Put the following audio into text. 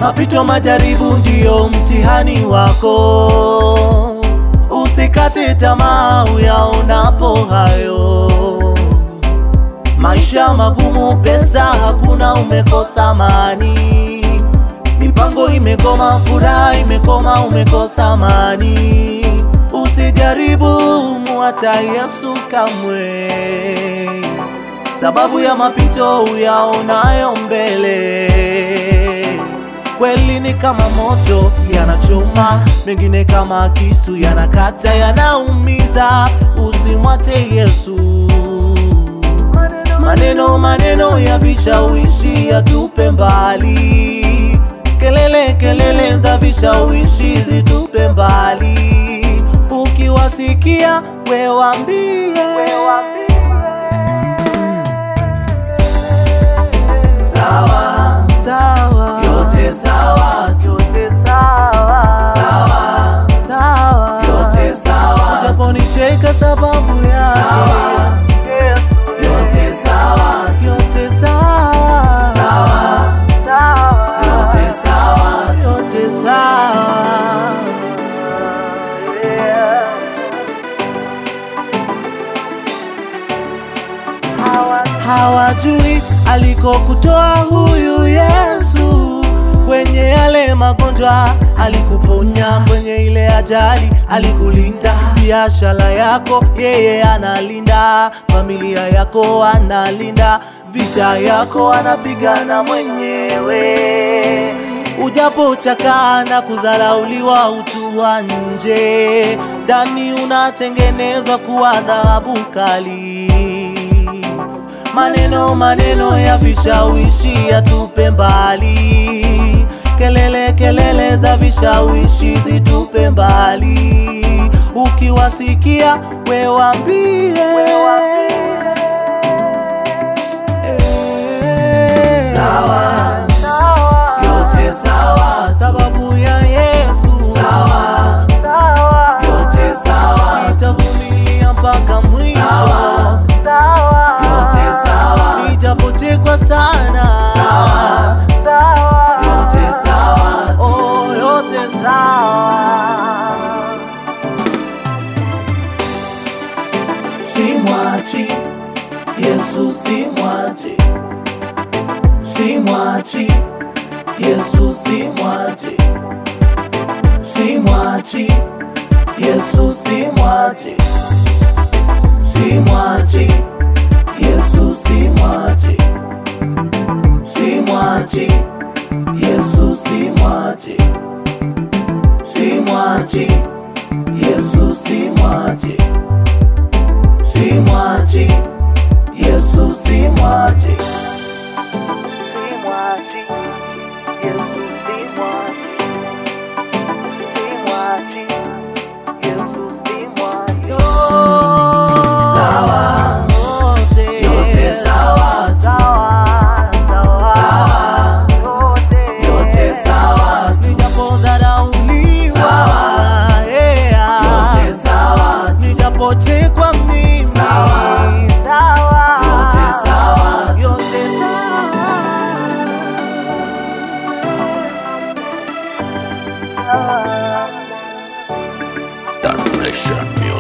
Mapito, majaribu ndiyo mtihani wako. Usikate tamaa uyaonapo hayo. Maisha magumu, pesa hakuna, umekosa amani, mipango imekoma, furaha imekoma, umekosa amani. Usijaribu muacha Yesu kamwe, sababu ya mapito uyaonayo mbele kweli ni kama moto yanachoma, mengine kama kisu yanakata, yanaumiza. Usimwache Yesu. Maneno maneno ya vishawishi yatupe mbali, kelele kelele za vishawishi zitupe mbali. Ukiwasikia we waambie, sawa sawa, yote sawa, yote sawa, sawa sawa, yote sawa, japonicheka sababu yake yote sawa, yote sawa, sawa, sawa, yote sawa, yote sawa. Hawajui alikokutoa huyu Yesu, kwenye yale magonjwa alikuponya, kwenye ile ajali alikulinda, biashara yako yeye analinda, familia yako analinda, vita yako anapigana mwenyewe. Ujapochakaa na kudharauliwa utu wa nje, ndani unatengenezwa kuwa dhahabu kali. Maneno maneno ya vishawishi yatupe mbali, kelele kelele za vishawishi zitupe mbali. Ukiwasikia we waambie, Eh, sawa, yote sawa, sababu ya Yesu, sawa, yote sawa, itavumilia mpaka mwisho, yote sawa, ijapochekwa sana, yote sawa, oh, yote sawa. Simwachi Yesu, simwachi, simwachi Yesu, simwachi, simwachi Yesu, simwachi, simwachi Yesu, simwachi, simwachi Yesu, simwachi, simwachi Yesu, simwachi, simwachi Yesu, simwachi, simwachi Yesu, simwachi, simwachi Yesu, simwachi. Sawa, yote sawa, sawa, yote sawa, nijapodharauliwa, yeah, nijapochekwa mimi, yote sawa, yote sawa. That Nation Music.